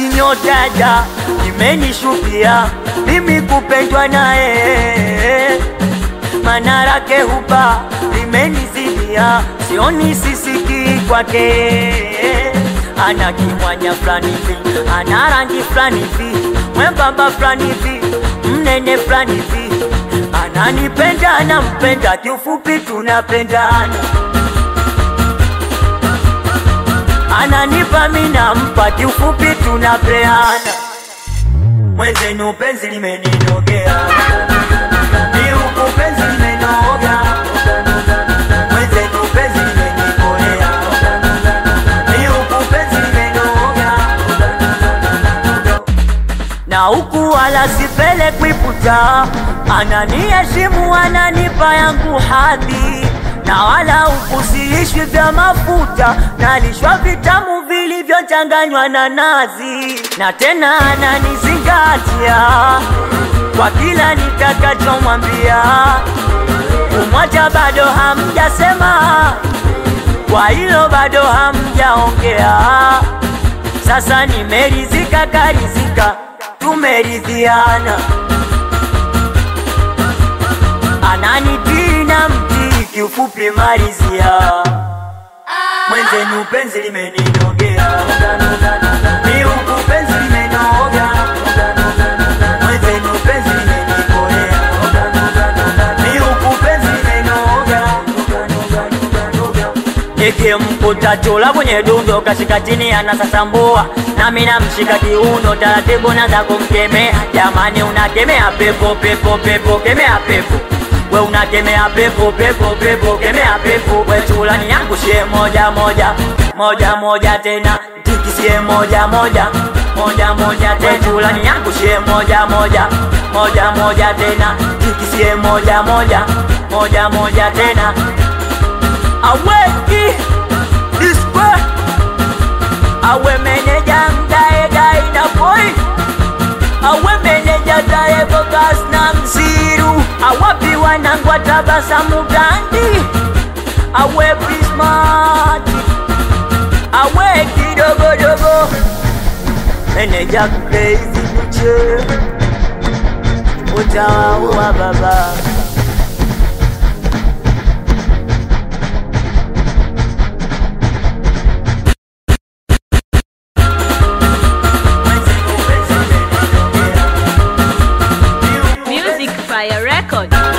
nyota imenishukia mimi kupendwa naye, mana lake huba limenizidia, sioni sisiki kwake. Ana kimwanya fulani hivi, ana rangi fulani hivi, mwembamba fulani hivi, mnene fulani hivi, ananipenda, nampenda, kiufupi tunapendana ananipa mi nampa, kiufupi tunapeana. Mwenzenu penzi limeninogea, ni huku penzi limenoga. Mwenzenu penzi limenikolea, ni huku penzi limenoga. Na huku wala sipelekwi puta, ananiheshimu, ananipa yangu hadhi na wala huku siishwi vya mafuta, nalishwa vitamu vilivyochanganywa na nazi, na tena ananizingatia kwa kila nitakachomwambia. Kumwacha bado hamjasema, kwa hilo bado hamjaongea. Sasa nimerizika, karizika, tumeridhiana, ananitii na mtii kiufupi malizia mwenzenu penzi limeninogea ni huku penzi limenoga mwenzenu penzi limenikolea ni huku penzi limenoga nikimkuta chula kwenye dundo kashika chini anasasambua nami namshika kiuno taratibu naza kumkemea jamani unakemea pepo pepo pepo kemea pepo we unakemea pepo pepo pepo kemea pepo we chulani yangu shie moja moja moja moja tena tikisie moja moja moja moja tena chulani yangu shie moja moja moja moja tena tikisie moja moja moja moja tena aweki dispe awe meneja mdae dai na boy awe meneja dae bogas na mziru awapi wanangwa tabasamu gandi awe prismati awe kidogodogo meneja crazy kuche utawaua baba Music Fire Record.